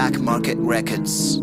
Black Market Records.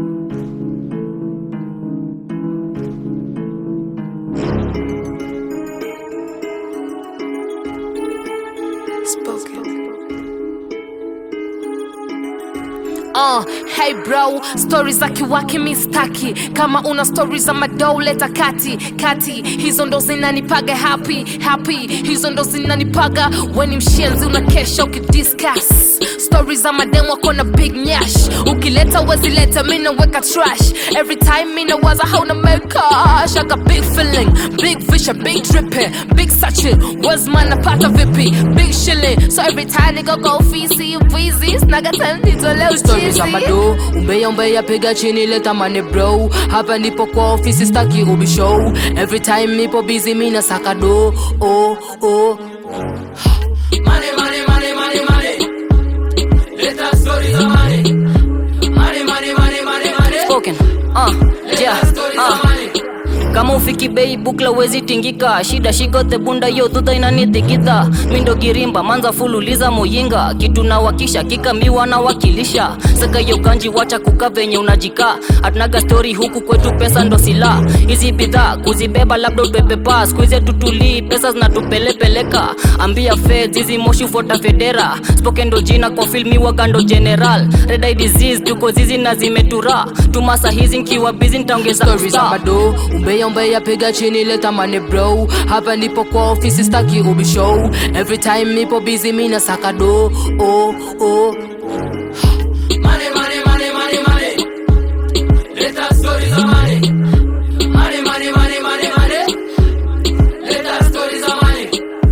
Uh, hey bro, stori za kiwaki mi staki. Kama una stori za madou leta kati kati, hizo ndo zinanipaga happy happy, hizo ndo zinanipaga weni mshenzi unakesha ukidiscuss stori za mademu wako na big nyash, ukileta wezileta mi naweka trash every time mi nawaza hauna mekash I got big feeling, big vision, big dripping, big sachet wezman napata vipi, big shilling so every time nigga go fisi wizi snaga tanitoleo Story za mado umbeya umbeya piga chini leta mane bro hapa ndipo kwa ofisi staki ubi show every time nipo busy mina saka do oh oh Money, money, money, money, money. Let us stories of money. Money, money, money, money, money. spoken uh Let yeah us stories uh of money. kama ufiki bei bukla wezi tingika shida shigote bunda yo tuta inanitikita mindo girimba manza fululiza muyinga kitu na wakisha kikamiwa na wakilisha saka yo kanji wacha kuka venye unajika hatunaga stori huku kwetu pesa ndo sila hizi bidhaa kuzibeba labda upepe pas skuize tutulii pesa zinatupelepeleka ambia feds hizi moshi ufota federa spoken ndo jina kwa filmi wagando general red eye disease tuko zizi na zimetura tumasa hizi nkiwa bizi ntaongeza Stories za mado umbeya umbeya piga chini leta mane bro hapa ndipo kwa ofisi staki ubi show every time nipo busy mina saka do oh oh Money, money, money, money, money. Let us stories of money. Money, money, money, money, money. Let us stories of money.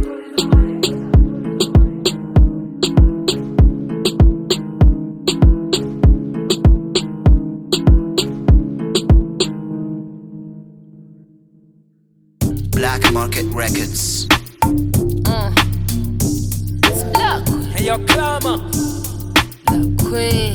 Black Market Records. Look, Hey, yo, clamor. queen.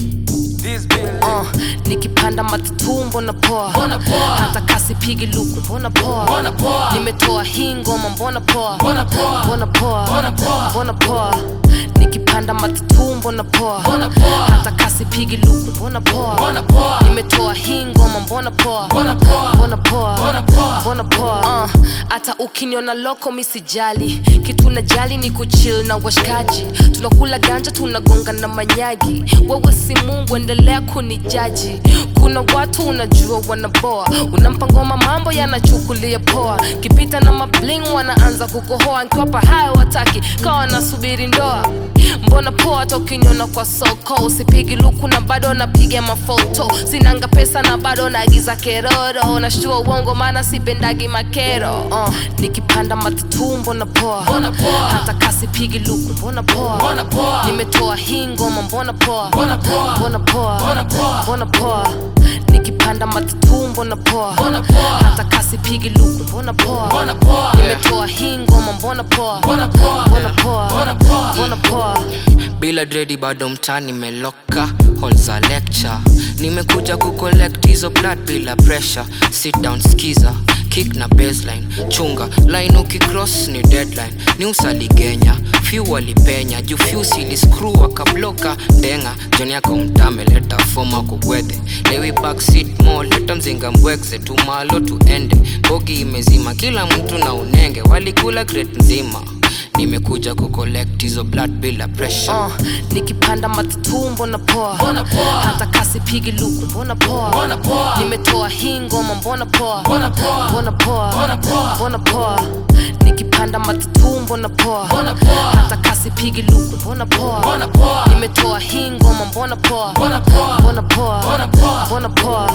This building. Uh, nikipanda matatu mbona poa Mbona poa? hata kasi pigi luku mbona poa Mbona poa? nimetoa hii ngoma mbona poa Mbona poa? mbona poa Mbona poa? mbona poa nikipanda matatu mbona poa Mbona poa? hata kasi pigi luku mbona poa Mbona poa? nimetoa hii ngoma mbona poa Mbona poa? mbona poa Mbona poa? mbona poa Uh, hata ukiniona loko misijali kitu najali ni kuchill na washikaji tunakula ganja tunagonga na manyagi wewe si mungu endelea kunijaji kuna watu unajua wanaboa unampa ngoma mambo yanachukulia poa kipita na mabling wanaanza kukohoa nkiwapa hayo wataki kawa nasubiri ndoa mbona poa hata ukiniona kwa soko usipigi luku na bado napiga mafoto sinanga pesa na bado naagiza keroro nashtua uongo maana sipendagi makero uh, nikipanda matatu mbona poa Mbona poa? hata kasi pigi luku mbona poa Mbona poa? nimetoa hii ngoma mbona poa Mbona poa? mbona poa Mbona poa? mbona poa nikipanda matatu mbona poa Mbona poa? hata kasi pigi luku mbona poa Mbona poa? nimetoa hii ngoma mbona poa Mbona poa? mbona poa Mbona poa? mbona poa bila dredi bado mtani meloka hall za lecture nimekuja kucollect hizo blood bila pressure sit down skiza kick na baseline chunga line ukicross ni deadline ni usaligenya few walipenya juu few siliscrew wakabloka ndenga joni yako mtame leta foma kugwedhe lewi backseat mo leta mzinga mbwekze tumalo tuende bogi imezima kila mtu na unenge walikula crate nzima nimekuja kucollect hizo blood bila pressure uh, nikipanda matatu mbona poa Mbona poa? hata kasi pigi luku mbona poa Mbona poa? nimetoa hii ngoma mbona poa Mbona poa? mbona poa Mbona poa? mbona poa nikipanda matatu mbona poa Mbona poa? hata kasi pigi luku mbona poa Mbona poa? nimetoa hii ngoma mbona poa Mbona poa? mbona poa Mbona poa? mbona poa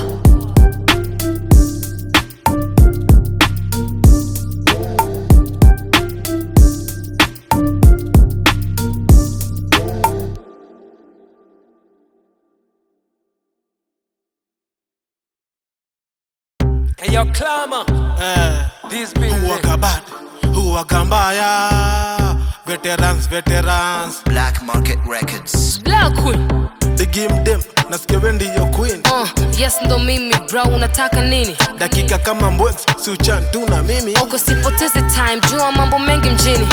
Hey, yo, clamor. This Who building. waka bad? Who waka mbaya? Veterans, veterans. Black Market Records. Black Queen. The game them. Nasikia wewe ndiyo queen. Uh, yes ndo mimi bro unataka nini Dakika kama mbwex, si uchan tu na mimi. Ogo sipoteze time jua mambo mengi mjini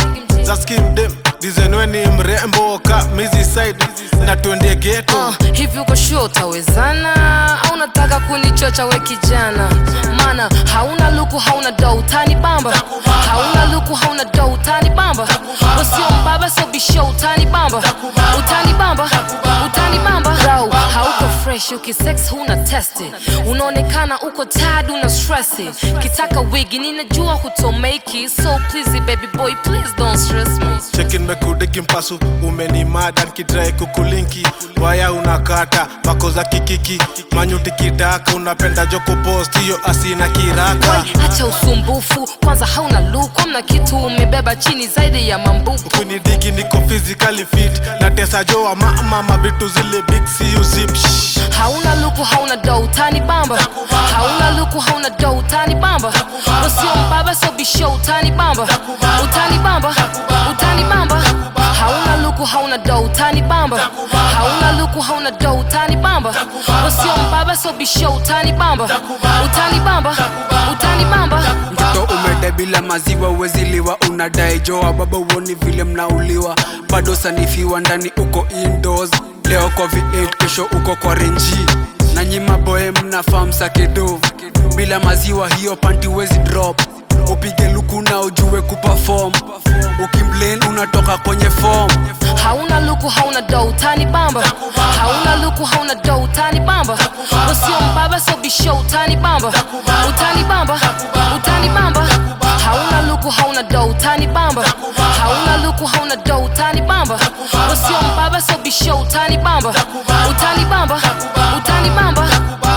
za skimdem dizenwe ni mrembo ka mizi side na twende geto Uh, hivi uko sure utawezana au unataka kunichocha we kijana mana hauna luku hauna do utani bamba hauna luku hauna do utani bamba usio mbaba so bisho utani bamba utani bamba utani bamba Bro, hauko fresh ukisex huna testi unaonekana uko tad una stressi kitaka wigi ninajua hutomeki so please baby boy please don't stress me chekin mekudiki mpasu umenimada nkitrai kukulinki waya unakata pako za kikiki manyuti kidaka unapenda joko post hiyo asina kiraka Wai, acha usumbufu kwanza hauna luku amna kitu umebeba chini zaidi ya mambupu kunidiki niko physically fit na tesa joa mama mavitu zile big see you zip Shh. hauna luku hauna do utani bamba hauna luku hauna do utani bamba usio mbaba so bisho utani bamba utani bamba utani bamba hauna luku hauna do utani bamba hauna luku hauna do utani bamba usio mbaba so bisho utani bamba utani bamba utani bamba mtoto umede bila maziwa uweziliwa unadai joa baba uoni vile mnauliwa bado sanifiwa ndani uko indoors leo kwa v8 kesho uko kwa renji na nyima boe mnafaa msakedo bila maziwa hiyo panti wezi drop upige luku na ujue kupafom ukimlen unatoka kwenye fom hauna luku hauna do utani bamba hauna luku hauna do utani bamba usio mbaba so bisho utani bamba utani bamba utani bamba hauna luku hauna do utani bamba hauna luku hauna do utani bamba usio mbaba so bisho utani bamba utani bamba utani bamba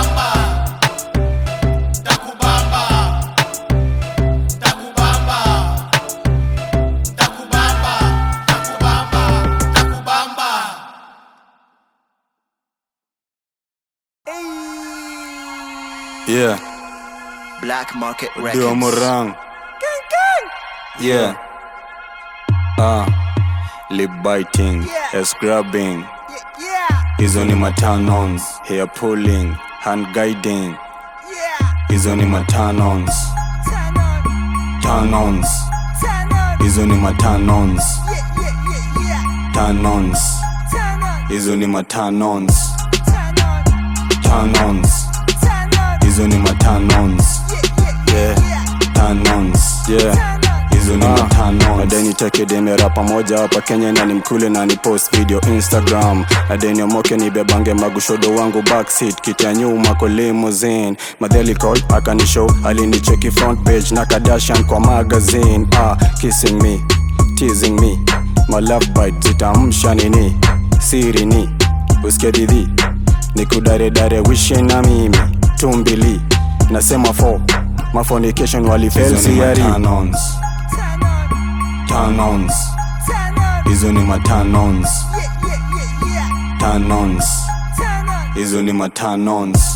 Yeah, Black Market Dio Records. Morang. Yeah. Ah, lip biting, ass grabbing. Hizo ni matanons, hair pulling, hand guiding. Hizo ni matanons. Tanons. Hizo ni matanons. Tanons. Hizo ni matanons. Tanons. Hizo ni matanons. Yeah. Tanons. Yeah. hizo ni matano nadeni tekedemera pamoja hapa kenya na ni mkule na ni post video instagram nadeni omoke ni bebange magushodo wangu backseat kiti ya nyuma kwa limousine madhelicol akanishow alinicheki front page na kadashan kwa magazine ah, kissing me teasing me my love bite zitamsha nini siri ni uskedidhi nikudaredare wishe na mimi tumbili nasema fo mafonication walifelsiari tanons hizo ni matanons tanons hizo ni matanons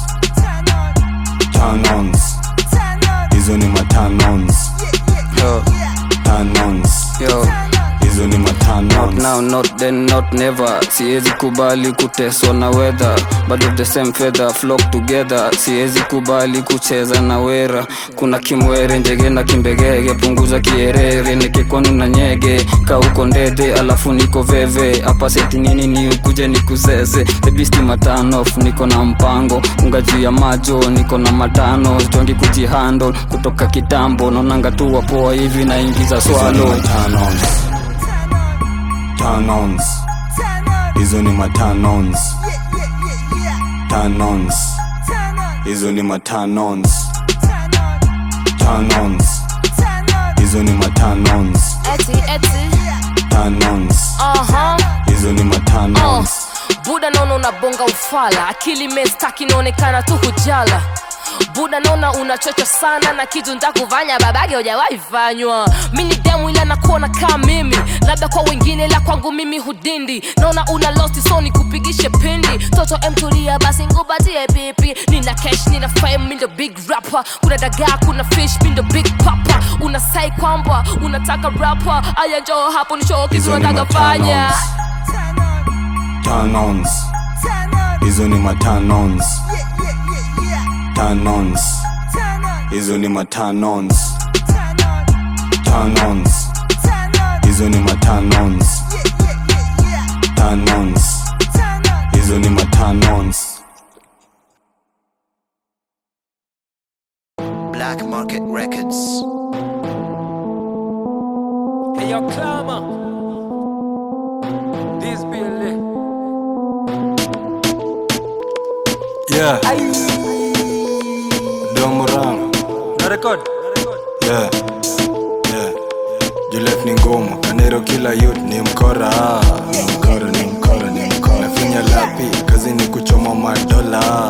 tanons hizo ni matanons Yo, tanons yo. hizo ni Not matanons now, not then, not never siwezi kubali kuteswa na weather bado the same feather flock together siwezi kubali kucheza na wera kuna kimwere njege na kimbegege punguza kierere nikikwanu na nyege kauko ndede alafu niko veve hapa seti nini ni ukuje nikusese ebisti matanof niko na mpango unga juu ya majo niko na matano jongi kujihandle kutoka kitambo naonanga tu wapoa hivi naingiza hizo ni swalo matanons tanons hizo ni matanons tanons hizo ni matanons tanons hizo ni matanons eti eti tanons uh-huh. hizo ni matanons buda naona unabonga ufala akili mestaki inaonekana tu hujala buda naona unachocha sana na kitu ntakufanya babage hujawahi fanywa mi ni demu ila nakuona kaa mimi labda kwa wengine la kwangu mimi hudindi naona una losti so nikupigishe pindi toto emtulia basi ngupatie pipi nina cash nina fame mi ndo big rapper kuna dagaa kuna fish mi ndo big papa unasai kwamba unataka rapper aya njoo hapo ni show kitu hizo ni nataka fanya matanons tanons hizo ni matanons tanons hizo ni matanons tanons hizo ni matanons tanons hizo ni matanons Black Market Records. Hey, yo, Clama. This be a lit. yeah domorang No record. yeah yeah juliet ni ngumu kanero kila youth ni mkora ni mkora ni mkora ni mkora nafinya lapi kazi ni kuchoma madola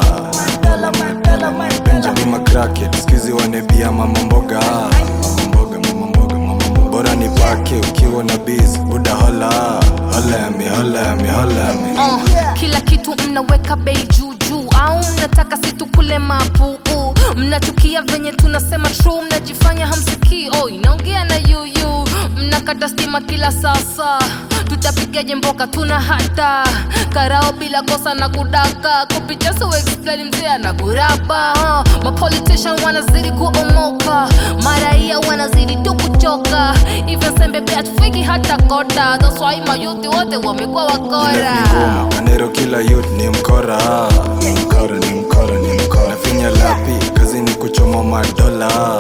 benjamin macracket skizi wanebia mama mboga mama mboga mama mboga mama mboga bora ni pake ukiwa na biz buda hola hola yami hola yami hola yami uh, kila kitu mnaweka bei juu juu au mnataka situkule mapuu mnatukia venye tunasema true mnajifanya hamsikii oh, inaongea na yuyu mnakata stima kila sasa tutapigaje mboka tuna hata karao bila kosa na kudaka kupicha so explain mzee anakuraba uh, mapolitician wanazidi kuomoka maraia wanazidi tu kuchoka even sembebe atufiki hata kota that's why mayuthi wote wamekuwa wakora ngumu kanero kila youth ni mkora ni mkora ni mkora ni mkora nafinya lapi kazi ni kuchoma madola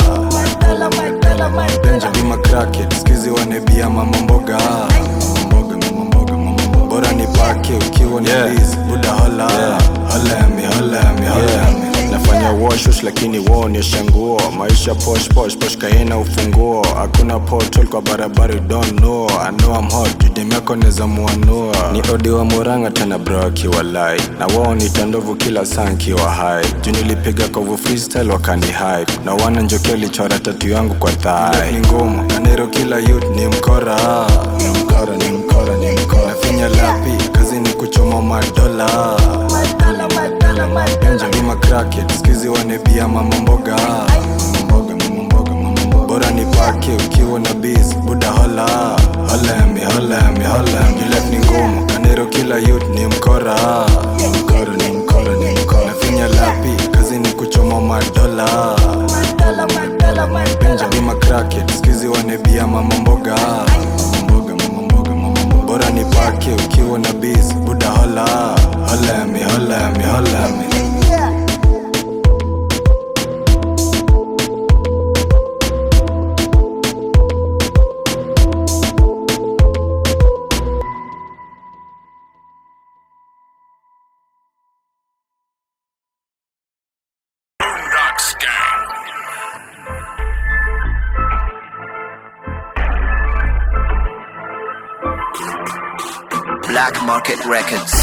benjamin macracket skizi wanebia mama mboga mama mboga mama mboga mama mboga bora ni pake ukiwa na Yeah. biz buda hola hola yami hola yami hola yami nafanya washush lakini waonyesha nguo maisha posh posh posh kaina ufunguo hakuna portal kwa barabara you don't know I know I'm hot judem yako neza muanua ni odi wa muranga tena bro akiwa lai na wao ni tandovu kila saa nkiwa hai juu nilipiga kovu freestyle wakani hype na wana njokea lichora tatu yangu kwa thai ni ngumu kanero kila youth ni mkora ni mkora ni mkora ni mkora nafinya lapi kazi ni kuchoma madola benjamin macracket skizi wanebia mama mboga mama mboga mama mboga mama mboga bora ni pake ukiwa na biz buda hola hola yami hola yami hola yami juliet ni ngumu kanero kila youth ni mkora ni mkora ni mkora ni mkora nafinya lapi kazi ni kuchoma madola benjamin macracket skizi wanebia mama mboga mama mboga mama mboga mama mboga bora ni pake ukiwa na biz buda hola hola yami hola yami hola yami Black Market Records.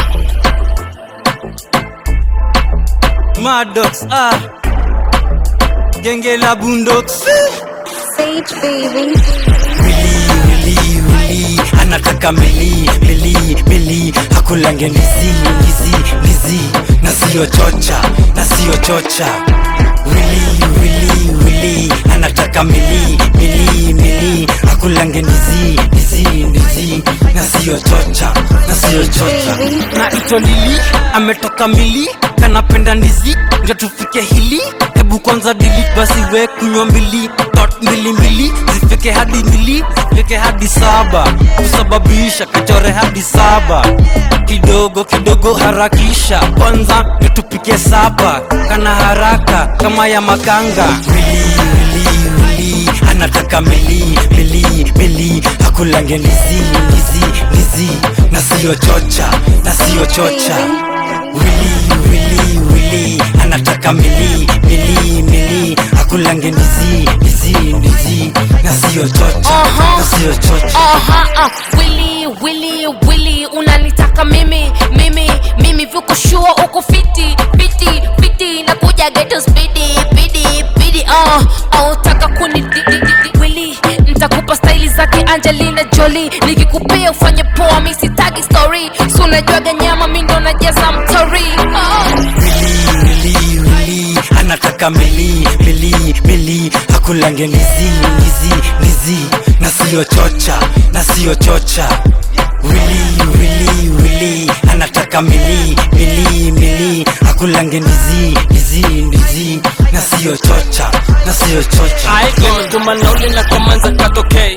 Maddox, ah Genge la Boondocks Sage baby. Wili, wili, wili Anataka mili, mili, mili Hakulange ndizi, ndizi, ndizi Na siyo chocha, na siyo chocha Wili, wili, wili Anataka mili, mili, mili Hakulange ndizi, ndizi, ndizi Na siyo chocha, na siyo chocha Na ito lili, ametoka mili Kanapenda ndizi, ndio tufike hili Hebu kwanza dili basi we kunywa mbili Tot mbili mbili, zifike hadi mbili Fike hadi saba, kusababisha kachore hadi saba Kidogo kidogo harakisha Kwanza ndio tupike saba Kana haraka kama ya makanga Wili wili wili Anataka mili mili mili Hakulange ndizi ndizi ndizi Na siyo chocha, na siyo chocha Wili wili wili Anataka mili mili mili Hakulange ndizi ndizi ndizi Na siyo chocha, na siyo chocha Aha, uh, Willy, Willy, Willy, unanitaka mimi mimi mimi vyukushua uko fiti fiti fiti na kuja geto spidi pidi pidi uh, autaka kuni di- di- di- di- Willy, ntakupa staili zake Angelina Jolie nikikupea ufanye poa mi sitaki story si unajuaga nyama mi ndo najaza mtori uh. Wili wili wili Anataka mili mili mili Hakulange ndizi ndizi ndizi Na siyo chocha, na siyo chocha Wili wili wili Anataka mili mili mili Hakulange ndizi ndizi ndizi Na siyo chocha, na siyo chocha Aigemtuma nauli na kamanza katokei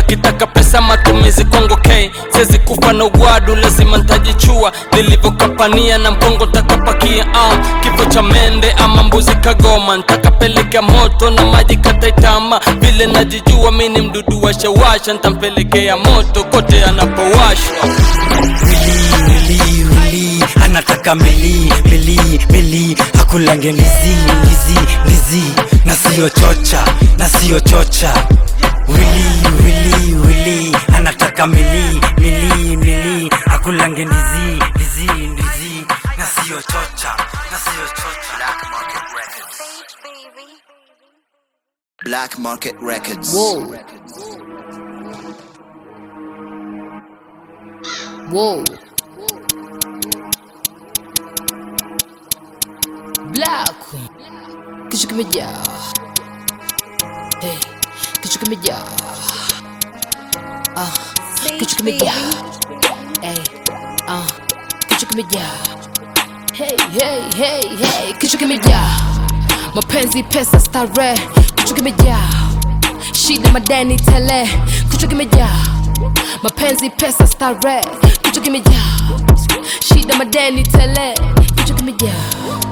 akitaka pesa matumizi kongo k siwezi kufa na ugwadu lazima ntajichua nilivyokapania na mkongo takapakia uh, kifo cha mende ama mbuzi kagoma ntakapeleka moto na maji kataitama vile najijua mi ni mdudu washawasha ntampelekea moto kote anapowashwa wili wili anataka meli meli meli akulange ndizi ndizi ndizi na siyo chocha na siyo chocha wili wili wili anataka meli meli meli akulange ndizi ndizi ndizi na siyo chocha na siyo chocha Black Market Records. Whoa. Whoa. Black. Kichwa kimejaa. Hey. Kichwa kimejaa. Ah. Kichwa kimejaa. Hey. Ah. Kichwa kimejaa. Hey, hey, hey, hey. Kichwa kimejaa. Mapenzi, pesa, starehe. Kichwa kimejaa. Shida, madeni, tele. Kichwa kimejaa. Mapenzi, pesa, starehe. Kichwa kimejaa. Shida, madeni, tele. Kichwa kimejaa.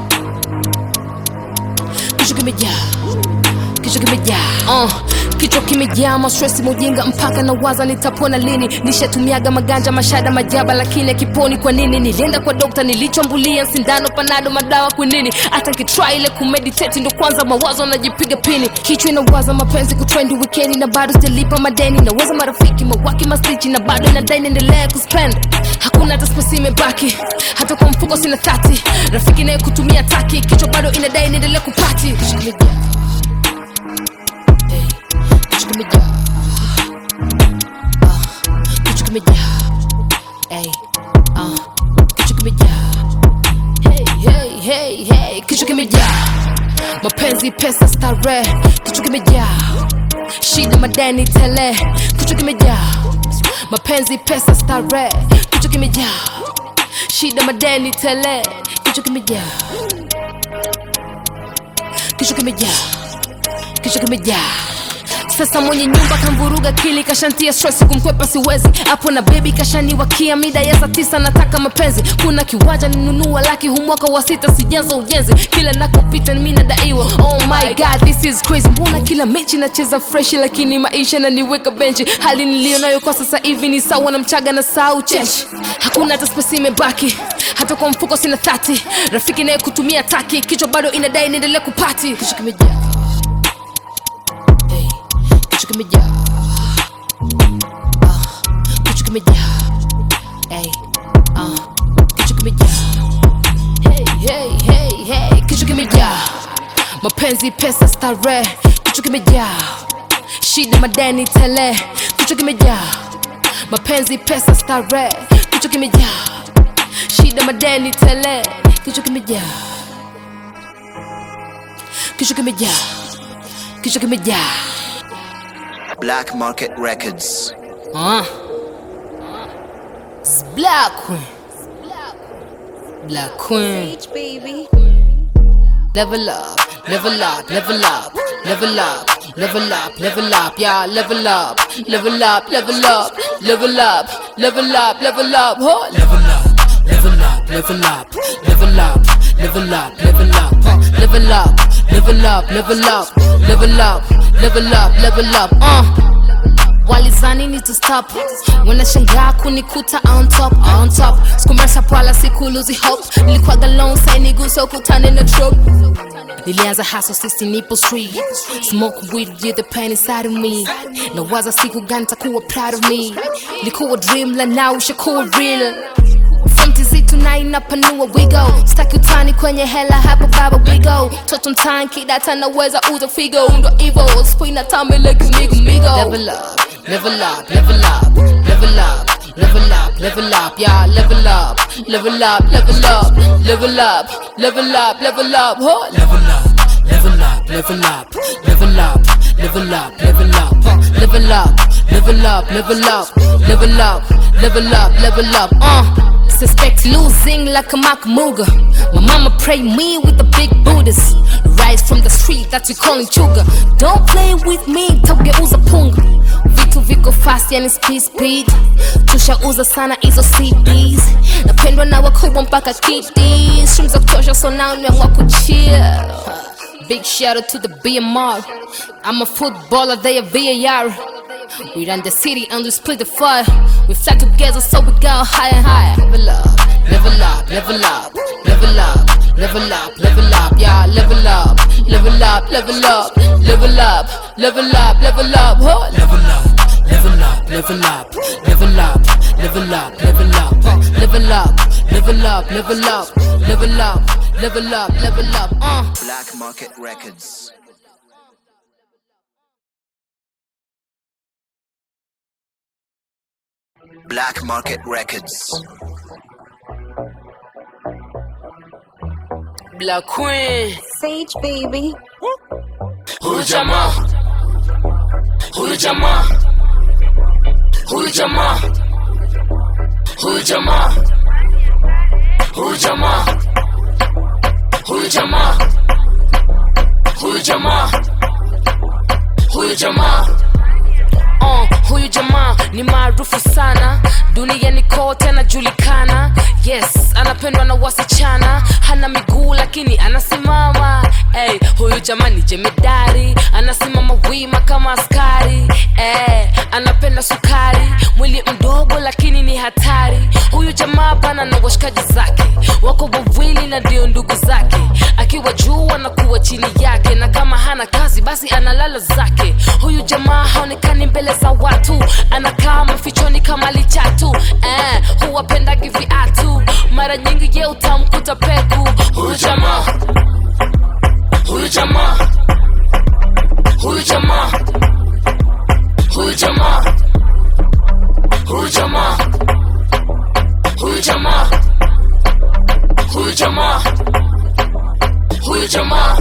Kichwa kimejaa. Kichwa kimejaa. Uh. Kichwa kimejaa mastresi mujinga mpaka na waza nitapona lini nishatumiaga maganja mashada majaba lakini akiponi kwa nini nilienda kwa dokta nilichombulia sindano panado madawa kwinini hata nkitry ile kumeditate ndo kwanza mawazo najipiga pini kichwa inawaza mapenzi kutrendi wikendi na bado sijalipa madeni naweza marafiki mawaki mastichi na bado inadai niendelea kuspend hakuna hata spesi imebaki hata kwa mfuko sina thati rafiki naye kutumia taki kichwa bado inadai niendelea kupati kichwa kimejaa kichwa kimejaa Ah, kichwa kimejaa Ey, ah, kichwa kimejaa hey, hey, hey, hey, kichwa kimejaa mapenzi pesa starehe kichwa kimejaa shida madeni tele kichwa kimejaa mapenzi pesa starehe kichwa kimejaa shida madeni tele kichwa kimejaa kichwa kimejaa kichwa kimejaa sasa mwenye nyumba kamvuruga kili kashantia stress kumkwepa siwezi hapo na bebi kashaniwakia mida ya saa tisa nataka mapenzi kuna kiwanja ninunua laki humwaka wa sita sijaza ujenzi kila nakopita mi nadaiwa oh my god this is crazy mbona kila mechi nacheza freshi lakini maisha naniweka benchi hali niliyo nayo kwa sasa hivi ni sawa na mchaga na sau cheshi hakuna hata spesi imebaki hata kwa mfuko sina thati rafiki naye kutumia taki kichwa bado inadai niendelea kupati kichwa kimejaa kichwa kimejaa Ah, kichwa kimejaa Ey, ah, kichwa kimejaa hey, hey, hey, hey, kichwa kimejaa mapenzi pesa starehe kichwa kimejaa shida madeni tele kichwa kimejaa mapenzi pesa starehe kichwa kimejaa shida madeni tele kichwa kimejaa kichwa kimejaa kichwa kimejaa Black Market Records. Uh. It's Black Queen. Black Queen. baby. Level up, level up, level up, level up, level up, level up, yeah, level up, level up, level up, level up, level up, level up, huh? level up, level up, level up, level up, level up, level up, huh? level up, level up, level up, level up, level up, level up, uh. walizani ni to stop wanashangaa kunikuta on top on top skumesha pwala siku luzi hope nilikuwaga lone sai nigusa ukutane na trop nilianza haso sisi nipo street smoke weed yeah, the pain inside of me nawaza siku gani takuwa proud of me likuwa dream la now ishakuwa real Fantasy tonight napanua wigo staki utani kwenye hela hapo baba wigo toto mtani kidata naweza uza figo ndo evil spina tambe like migo migo level up level up level up level up level up level up yeah level up level up level up level up level up level up huh? level up level up level up level up level up level up huh? level up level up level up level up level up level up uh Suspect losing like a Mark Muga. My mama pray me with the big Buddhas. Rise from the street that we calling chuga. Don't play with me, togeuza punga. Vitu viko fast yani speed speed. Tushauza sana hizo CDs. Napendwa na wakubwa mpaka kiddies. Streams za kutosha so now nimeamua kuchill. Big shout out to the BMR. I'm a footballer, they a VAR. We run the city and we split the fire. We fly together so we go higher and higher. Level up, level up, level up, level up, level up, level up, yeah, level up, level up, level up, level up, level up, level up, huh? level up, level up, level up, level up, level up, level up, huh? level up, level up, level up, level up, level up, level up, uh. Black Market Records. Black Market Records. Black Queen. Sage baby. Huyu jamaa Huyu jamaa Huyu jamaa Huyu jamaa Huyu jamaa Huyu jamaa Huyu jamaa Huyu jamaa uh, huyu jamaa ni maarufu sana duniani kote anajulikana yes anapendwa na wasichana hana miguu lakini anasimama hey, huyu jamaa ni jemedari anasimama wima kama askari hey, anapenda sukari mwili mdogo lakini ni hatari huyu jamaa pana na washikaji zake wako wawili na ndio ndugu zake akiwa juu anakuwa chini yake na kama hana kazi basi analala zake huyu jamaa haonekani mbele za watu anakaa mafichoni kama lichatu eh, huwapendagi viatu mara nyingi ye utamkuta peku Huyu jamaa Huyu jamaa Huyu jamaa Huyu jamaa Huyu jamaa Huyu jamaa Huyu jamaa Huyu jamaa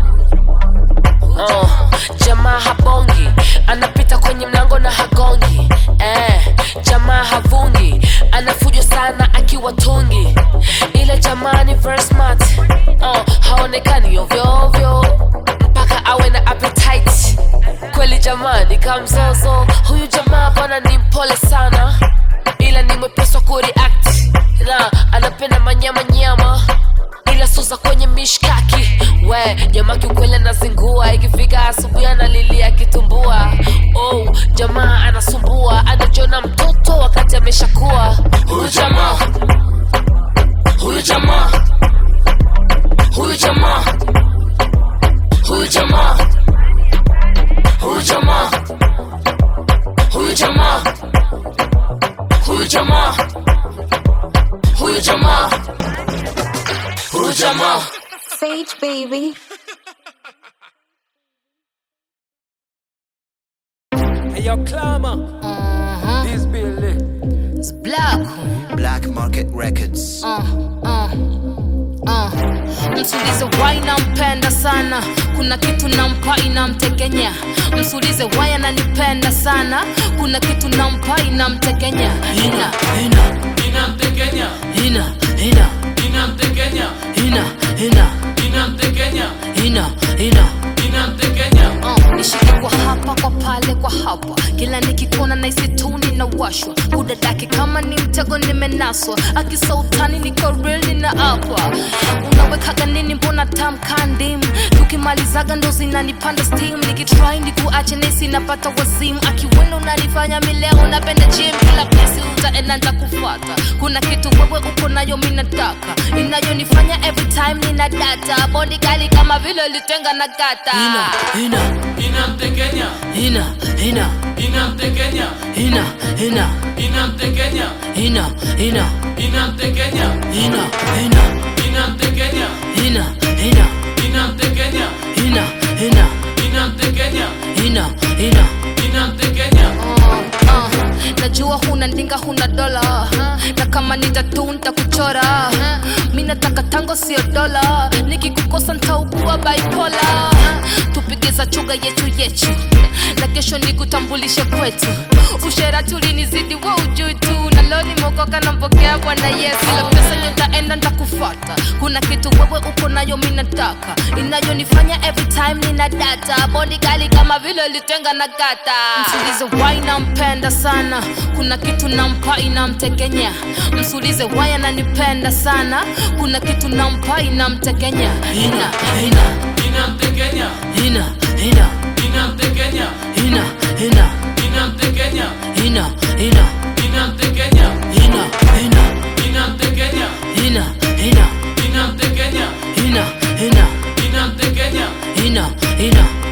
uh, jamaa habongi anapita kwenye mlango na hagongi eh, jamaa havungi anafujo sana akiwa tungi ile jamaa ni very smart uh, haonekani ovyoovyo mpaka awe na appetite kweli jamaa ni kamzozo huyu jamaa bwana ni mpole sana ila ni mwepeswa kureact na anapenda manyama nyama ila suza kwenye mishkaki we jamaa kiukweli anazingua ikifika asubuhi analilia kitumbua oh jamaa anasumbua anajona mtoto wakati ameshakuwa Huyu jamaa Huyu jamaa Huyu jamaa Huyu jamaa Huyu jamaa Huyu jamaa Huyu jamaa Huyu jamaa Huyu jamaa Sage baby. Hey, yo, Clama. This Billy. It's black Black Market Records. uh, uh, uh. msulize wai nampenda sana kuna kitu nampa inamtekenya msulize wai ananipenda sana kuna kitu nampa inamtekenya ina ina Inamtekenya ina ina Inamtekenya ina ina Inamtekenya ina ina Inamtekenya uh, nishike kwa hapa kwa pale kwa hapa kila nikikona naisi tu ninawashwa kudadake kama ni mtego nimenaswa akisautani niko real nina apa unawekaga nini mbona tamkandim tukimalizaga ndo zinanipanda steam nikitry nikuache nesi napata wazimu akiwenda unanifanya mileo napenda gym kila pesi utaenda ntakufuata kuna kitu wewe uko nayo minataka inayonifanya every time nina data bondi kali kama vile litenga na gata ina, ina, Inamtekenya ina, ina, Inamtekenya ina, ina, Inamtekenya ina, ina, Inamtekenya ina, ina, Inamtekenya ina, ina, Inamtekenya ina, ina, Inamtekenya ina, ina. Inamtekenya Uh, uh, najua huna ndinga huna dola na kama nitatu ntakuchora mi nataka tango sio dola nikikukosa ntaugua baipola tupige za chuga yetu yetu na kesho nikutambulishe kwetu usherati ulinizidi wa ujui tu na leo nimeokoka nampokea bwana yesu ila pesa nitaenda ntakufata kuna kitu wewe uko nayo mi nataka inayonifanya every time nina data bodi kali kama vile litenga na gata msulize wai nampenda sana kuna kitu nampa inamtekenya msulize wai ananipenda sana kuna kitu nampa inamtekenya ina ina inamtekenya ina ina inamtekenya ina ina inamtekenya ina ina inamtekenya ina ina inamtekenya ina ina inamtekenya ina ina inamtekenya ina ina